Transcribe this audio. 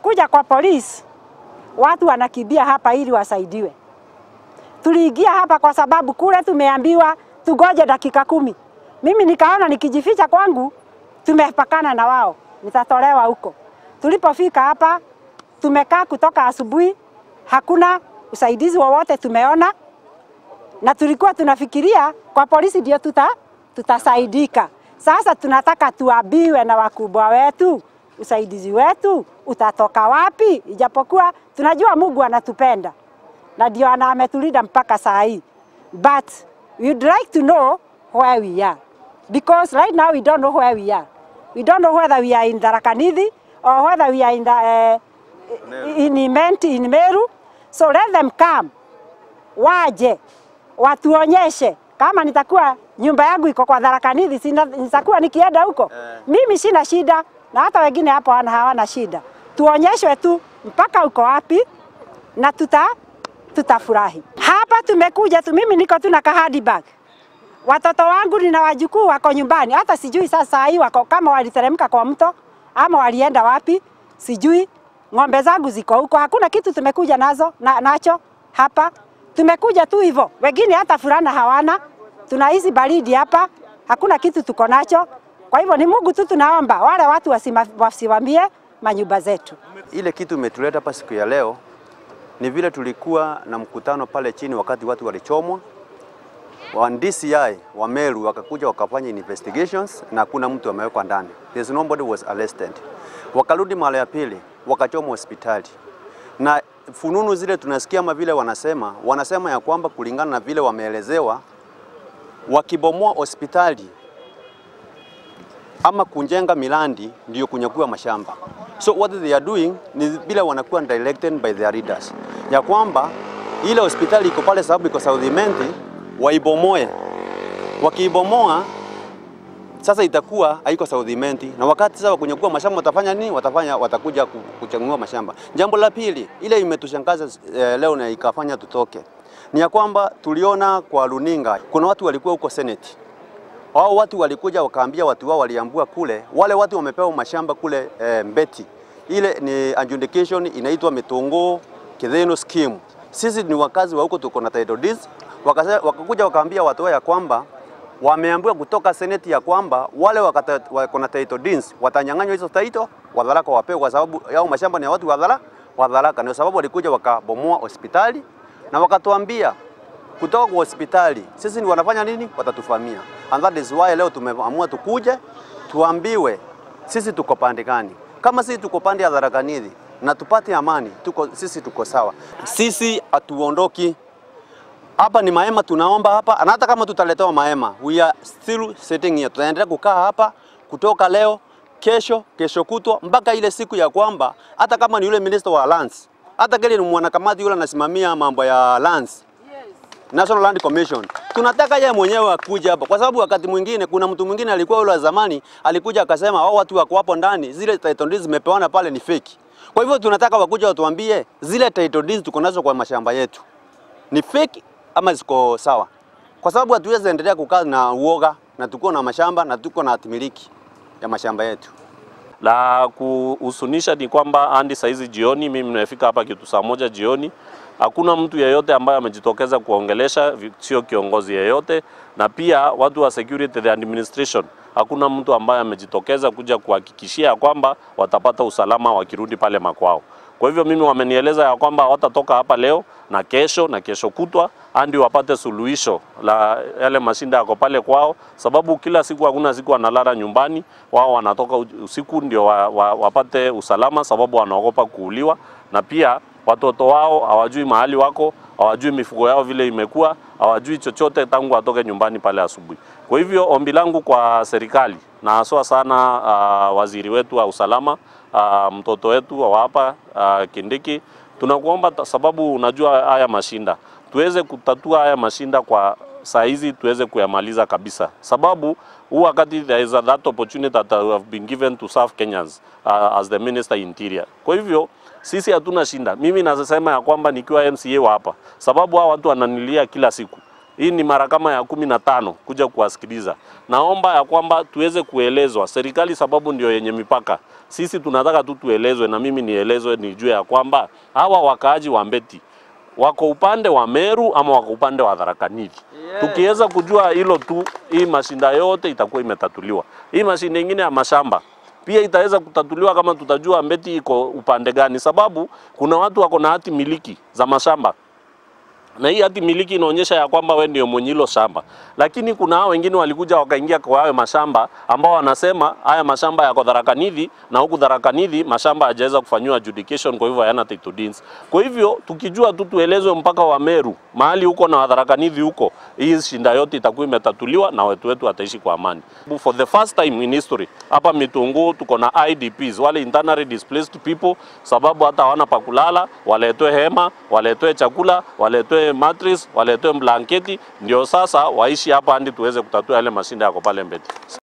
tulipokuja kwa polisi, watu wanakimbia hapa ili wasaidiwe. Tuliingia hapa kwa sababu kule tumeambiwa tugoje dakika kumi. Mimi nikaona nikijificha kwangu tumepakana na wao, nitatolewa huko. Tulipofika hapa tumekaa kutoka asubuhi, hakuna usaidizi wowote tumeona, na tulikuwa tunafikiria kwa polisi ndio tuta, tutasaidika. Sasa tunataka tuambiwe na wakubwa wetu usaidizi wetu utatoka wapi, ijapokuwa tunajua Mungu anatupenda na ndio ana ametulinda mpaka saa hii, but we'd like to know where we are because right now we don't know where we are. We don't know whether we are in Tharaka Nithi or whether we are in the, uh, in Imenti, in Meru. So let them come, waje watuonyeshe kama nitakuwa nyumba yangu iko kwa Tharaka Nithi, sina- nitakuwa nikienda huko mimi sina shida, na hata wengine hapo wana hawana shida. Tuonyeshwe tu mpaka uko wapi na tuta tutafurahi. Hapa tumekuja tu, mimi niko tu na kahadi bag, watoto wangu nina wajukuu wako nyumbani, hata sijui sasa hii wako kama waliteremka kwa mto ama walienda wapi, sijui. Ng'ombe zangu ziko huko, hakuna kitu tumekuja nazo na, nacho hapa. Tumekuja tu hivyo, wengine hata fulana hawana, tunahisi baridi hapa, hakuna kitu tuko nacho. Kwa hivyo ni Mungu tu tunaomba wale watu wasima- wasimamie manyumba zetu. Ile kitu imetuleta hapa siku ya leo ni vile tulikuwa na mkutano pale chini wakati watu walichomwa. Wa DCI wa Meru wakakuja wakafanya investigations na hakuna mtu amewekwa ndani. There's nobody was arrested. Wakarudi mara ya pili wakachomwa hospitali. Na fununu zile tunasikia kama vile wanasema, wanasema ya kwamba kulingana na vile wameelezewa wakibomoa hospitali ama kunjenga milandi ndio kunyakua mashamba. So what they are doing ni bila wanakuwa directed by their leaders, ya kwamba ile hospitali iko pale sababu iko South Imenti, waibomoe. Wakiibomoa sasa itakuwa haiko South Imenti, na wakati sasa kunyakua mashamba watafanya nini? Watafanya watakuja ku- kuchangua mashamba. Jambo la pili, ile imetushangaza eh, leo na ikafanya tutoke ni ya kwamba tuliona kwa runinga kuna watu walikuwa huko Senate hao watu walikuja wakaambia watu wao waliambua kule, wale watu wamepewa mashamba kule e, Mbeti. Ile ni adjudication inaitwa Mitongo Kidheno scheme. Sisi ni wakazi wa huko, tuko na title deeds. Wakase, wakakuja wakaambia watu wao ya kwamba wameambiwa kutoka seneti ya kwamba wale wakata- wako na title deeds watanyang'anywa hizo title, wadharaka wapewe, kwa sababu yao mashamba ni ya watu wadhara wadharaka. Ndio sababu walikuja wakabomoa hospitali na wakatuambia kutoka kwa hospitali sisi ni wanafanya nini, watatufamia. And that is why leo tumeamua tukuje tuambiwe sisi tuko pande gani. Kama sisi tuko pande ya Tharaka Nithi na tupate amani, tuko, sisi tuko sawa. Sisi hatuondoki hapa, ni mahema tunaomba hapa, na hata kama tutaletewa mahema, we are still sitting here. Tutaendelea kukaa hapa kutoka leo, kesho, kesho kutwa mpaka ile siku ya kwamba hata kama ni yule minister wa lands, hata kile ni mwanakamati yule anasimamia mambo ya lands National Land Commission. Tunataka yeye mwenyewe akuja hapa kwa sababu wakati mwingine kuna mtu mwingine alikuwa yule wa zamani alikuja akasema hao watu wako hapo ndani zile title deeds zimepewana pale ni fake. Kwa hivyo tunataka wakuja watuambie zile title deeds tuko nazo kwa mashamba yetu ni fake ama ziko sawa, kwa sababu hatuwezi endelea kukaa na uoga na tuko na mashamba na tuko na hatimiliki ya mashamba yetu. La kuhusunisha ni kwamba hadi saa hizi jioni, mimi nimefika hapa kitu saa moja jioni, hakuna mtu yeyote ambaye amejitokeza kuongelesha, vi- sio kiongozi yeyote, na pia watu wa security the administration, hakuna mtu ambaye amejitokeza kuja kuhakikishia ya kwamba watapata usalama wakirudi pale makwao. Kwa hivyo mimi wamenieleza ya kwamba watatoka hapa leo na kesho na kesho kutwa hadi wapate suluhisho la yale mashinda yako pale kwao, sababu kila siku hakuna siku wanalala nyumbani, wao wanatoka u- usiku ndio wa, wa, wapate usalama, sababu wanaogopa kuuliwa, na pia watoto wao hawajui mahali wako, hawajui mifugo yao vile imekuwa, hawajui chochote tangu watoke nyumbani pale asubuhi. Kwa hivyo ombi langu kwa serikali na haswa sana uh, waziri wetu wa usalama uh, mtoto wetu wa hapa uh, Kindiki, tunakuomba ta- sababu unajua haya mashinda tuweze kutatua haya mashinda kwa saa hizi tuweze kuyamaliza kabisa, sababu huu wakati there is a that opportunity that I have been given to serve Kenyans uh, as the minister interior. Kwa hivyo sisi hatuna shinda. Mimi nasema ya kwamba nikiwa MCA wa hapa, sababu hawa watu wananilia kila siku hii ni mara kama ya kumi na tano kuja kuwasikiliza. Naomba ya kwamba tuweze kuelezwa serikali, sababu ndio yenye mipaka. Sisi tunataka tu tuelezwe, na mimi nielezwe, nijue ya kwamba hawa wakaaji wa Mbeti wako upande wa Meru ama wako upande wa Tharaka Nithi. Tukiweza kujua hilo tu, hii mashinda yote itakuwa imetatuliwa. Hii mashinda ingine ya mashamba pia itaweza kutatuliwa kama tutajua Mbeti iko upande gani, sababu kuna watu wako na hati miliki za mashamba na hii hati miliki inaonyesha ya kwamba we ndio mwenye hilo shamba, lakini kuna hao wengine walikuja wakaingia kwa hayo mashamba ambao wanasema haya mashamba yako Tharaka Nithi na huku Tharaka Nithi mashamba hajaweza kufanyiwa adjudication, kwa hivyo hayana title deeds. Kwa hivyo tukijua tu tuelezwe mpaka wa Meru mahali huko na wa Tharaka Nithi huko, hii shinda yote itakuwa imetatuliwa na wetu wetu wataishi kwa amani. For the first time in history hapa Mitunguu tuko na IDPs, wale internally displaced people, sababu hata hawana pa kulala, waletwe hema, waletwe chakula, waletwe mattress, waletwe blanketi, ndio sasa waishi hapa hadi tuweze kutatua yale mashinda yako pale Mbeti.